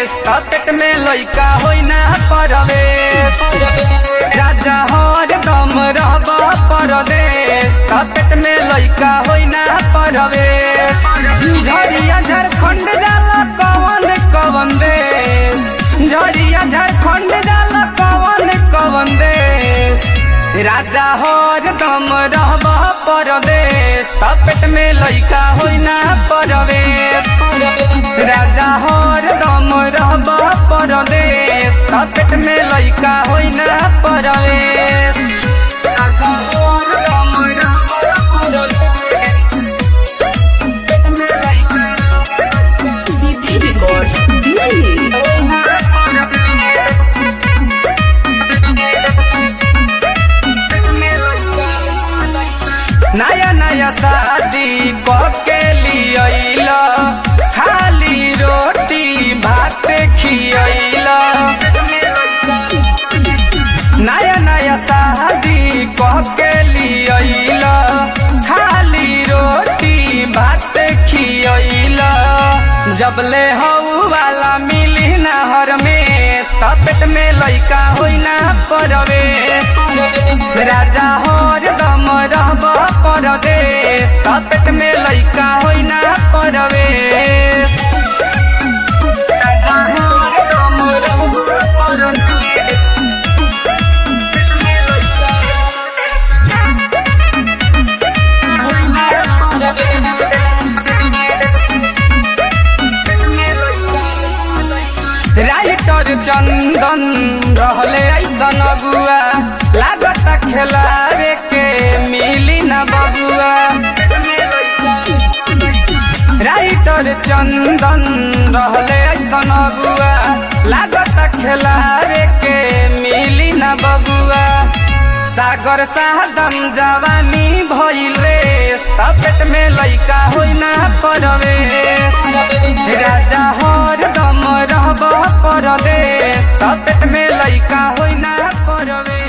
पेट में लइका होइ ना परवेश राजा हर दम रहब परदेश पेट में लइका होइ ना परवेश झरिया झारखंड जाला कवन कवन देश झरिया झारखंड जाला कवन कवन देश राजा हर दम रहब परदेश पेट में लइका होइ ना परवेश राजा हर दम रहब परदेश पेट में लइका होइ ना परवेश राजा हर दम रहब परदेश, पेट में लइका CD Records, Delhi. होइ ना परवेश। नया नया शादी के लियल खाली रोटी भात खियल नया नया शादी के लियल खाली रोटी भात खियल जबले हऊ वाला मिली नहर में पेट में लइका होइ ना परवेश राजा हर दम रहब परदेश पेट में लइका होइ ना परवेश राजा हर दम रहब परदेश, पेट में लइका होइ ना परवेश। राइटर चंदन रहले ऐसन अगुआ लागत खेलावे के मिली न बबुआ राइटर चंदन रहले ऐसन अगुआ लागत खेलावे के मिली न बबुआ सागर साहदम जवानी भइले पेट में लइका होइ ना परवेश राजा हर दम रहब परदेश पेट में लइका होइ ना परवेश